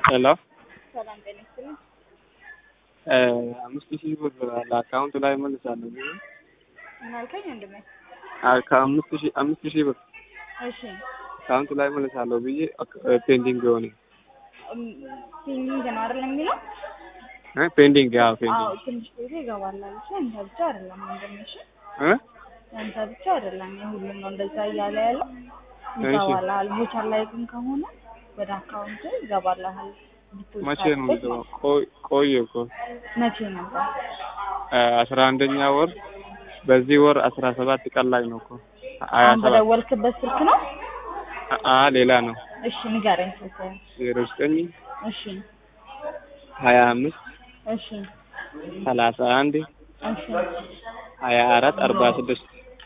ሄሎ ሰላም ጤና ይስጥልኝ። አምስት ሺህ ብር ለአካውንት ላይ መልሳለሁ ብዬ ምን አልከኝ ወንድሜ? አ- ከአምስት ሺህ አምስት ሺህ ብር እሺ አካውንት ላይ መልሳለሁ ብዬ ፔንዲንግ የሆነ እም፣ ፔንዲንግ ነው አይደል የሚለው? እ ፔንዲንግ ያው አዎ ፔንዲንግ ትንሽ ጊዜ ይገባል አለች። አንተ ብቻ አይደለም ወንድሜ፣ እሺ እ አንተ ብቻ አይደለም የሁሉም ነው እንደዛ እያለ ያለው እሺ። ይገባልሃል። ቮቸር ላይ ግን ከሆነ ወደ አካውንት ይገባልሃል። ዲፖዚት መቼ ነው አድርገህ የሚገባው? ቆይ ቆየ እኮ መቼ ነበር? አስራ አንደኛ ወር በዚህ ወር አስራ ሰባት ቀን ላይ ነው እኮ ሀያ አሁን ሰባት በደወልክበት ስልክ ነው? አ ሌላ ነው እሺ ንገረኝ ስልክህን። ዜሮ ዘጠኝ እሺ ሀያ አምስት እሺ ሰላሳ አንድ እሺ ሀያ አራት አርባ ስድስት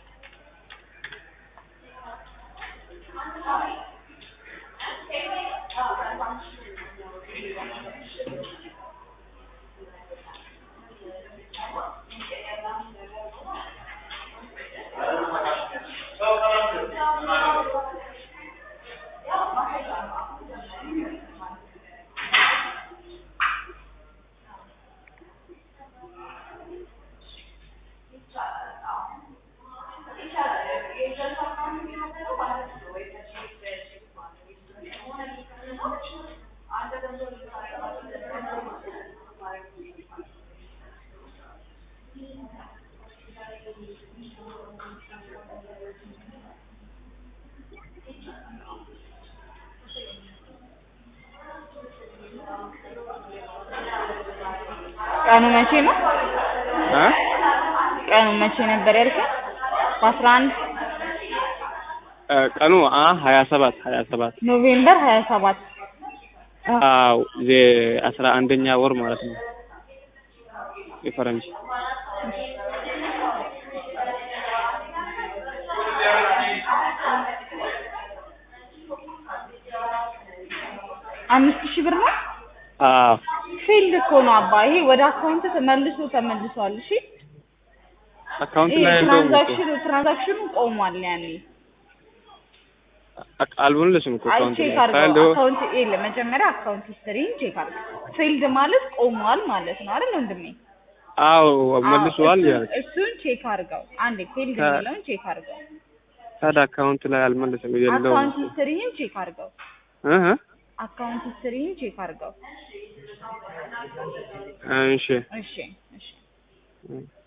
ቀኑ መቼ ነው? እ ቀኑ መቼ ነበር ያልከኝ? በአስራ አንድ እ ቀኑ አ ሀያ ሰባት ሀያ ሰባት ኖቬምበር ሀያ ሰባት አዎ ዜ አስራ አንደኛ ወር ማለት ነው የፈረንጅ አምስት ሺህ ብር ነው። አዎ ፊልድ እኮ ነው አባ። ይሄ ወደ አካውንት ተመልሶ ተመልሷል። እሺ አካውንት ይሄ ላይ የለውም እኮ ትራንዛክሽኑ ትራንዛክሽኑ ቆሟል። ያኔ አቅ- አልመለስም እኮ አይ አካውንት ቼክ ላይ አድርገው ሳይሆን አካውንት የለ መጀመሪያ አካውንት ሂስትሪን ቼክ አድርገው። ፊልድ ማለት ቆሟል ማለት ነው አይደል ወንድሜ? አዎ አዎ፣ መልሷል እሱን- ያልኩት እሱን ቼክ አድርገው። አንዴ ፊልድ ከ- የሚለውን ቼክ አድርገው። ታዲያ አካውንት ላይ አልመለስም የለውም አካውንት እኮ ሂስትሪን ቼክ አድርገው። እ እ አካውንት ሂስትሪን ቼክ አድርገው። እሺ እሺ እሺ እ